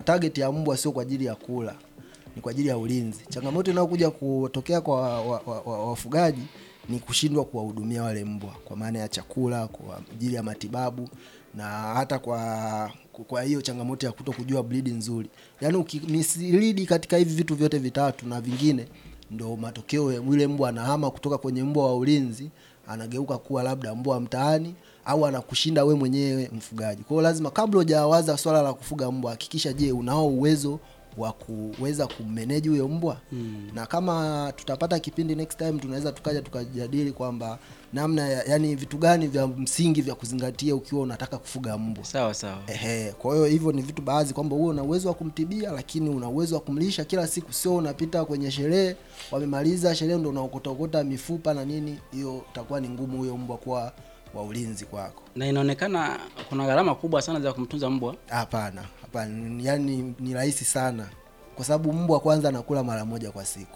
target ya mbwa sio kwa ajili ya kula, ni kwa ajili ya ulinzi. Changamoto inayokuja kutokea kwa wa- wa- wa- wafugaji ni kushindwa kuwahudumia wale mbwa kwa maana ya chakula, kwa ajili ya matibabu na hata kwa kwa hiyo changamoto ya kuto kujua breed nzuri. Yaani ukimislidi katika hivi vitu vyote vitatu na vingine, ndo matokeo ya yule mbwa anahama kutoka kwenye mbwa wa ulinzi anageuka kuwa labda mbwa wa mtaani au anakushinda we mwenyewe mfugaji. Kwa hiyo lazima kabla hujawaza swala la kufuga mbwa, hakikisha, je, unao uwezo wa kuweza kummanage huyo mbwa mm. na kama tutapata kipindi next time tunaweza tukaja tukajadili kwamba namna ya, yani vitu gani vya msingi vya kuzingatia ukiwa unataka kufuga mbwa. Sawa sawa. Ehe, kwa hiyo hivyo ni vitu baadhi kwamba wewe una uwezo wa kumtibia, lakini una uwezo wa kumlisha kila siku, sio unapita kwenye sherehe, wamemaliza sherehe ndo unaokota mifupa na nini. Hiyo itakuwa ni ngumu huyo mbwa kuwa wa ulinzi kwako. Na inaonekana kuna gharama kubwa sana za kumtunza mbwa. Hapana, hapana, yani ni rahisi sana, kwa sababu mbwa kwanza anakula mara moja kwa siku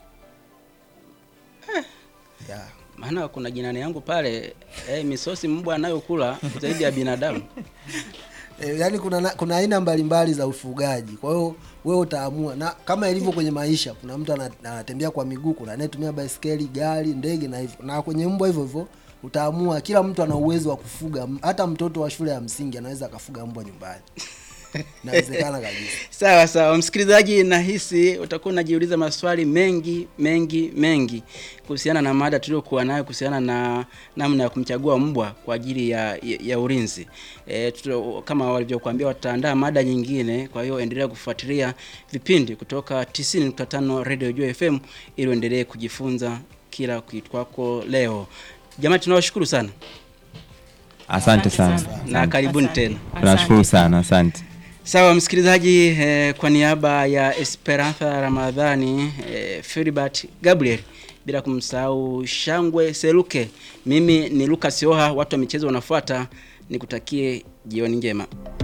yeah. Maana kuna jirani yangu pale eh, misosi mbwa anayokula zaidi ya binadamu. E, yani kuna na- kuna aina mbalimbali za ufugaji. Kwa hiyo wewe utaamua, na kama ilivyo kwenye maisha, kuna mtu ana- anatembea kwa miguu, kuna anayetumia baiskeli, gari, ndege na hivyo. Na kwenye mbwa hivyo hivyo utaamua, kila mtu ana uwezo wa kufuga. Hata mtoto wa shule ya msingi anaweza akafuga mbwa nyumbani, inawezekana kabisa. Sawa sawa, msikilizaji, nahisi utakuwa unajiuliza maswali mengi mengi mengi kuhusiana na mada tuliokuwa nayo kuhusiana na namna ya kumchagua mbwa kwa ajili ya, ya, ya ulinzi. E, tuto, kama walivyokuambia wataandaa mada nyingine, kwa hiyo endelea kufuatilia vipindi kutoka 90.5 Radio Joy FM ili uendelee kujifunza kila kitwako leo. Jamani, tunawashukuru sana Asante sana, na karibuni Asante. tena. tunashukuru sana, asante. Sawa msikilizaji, eh, kwa niaba ya Esperanza Ramadhani, eh, Filibert Gabriel, bila kumsahau Shangwe Seluke, mimi ni Lucas Oha, watu wa michezo wanafuata, nikutakie jioni njema.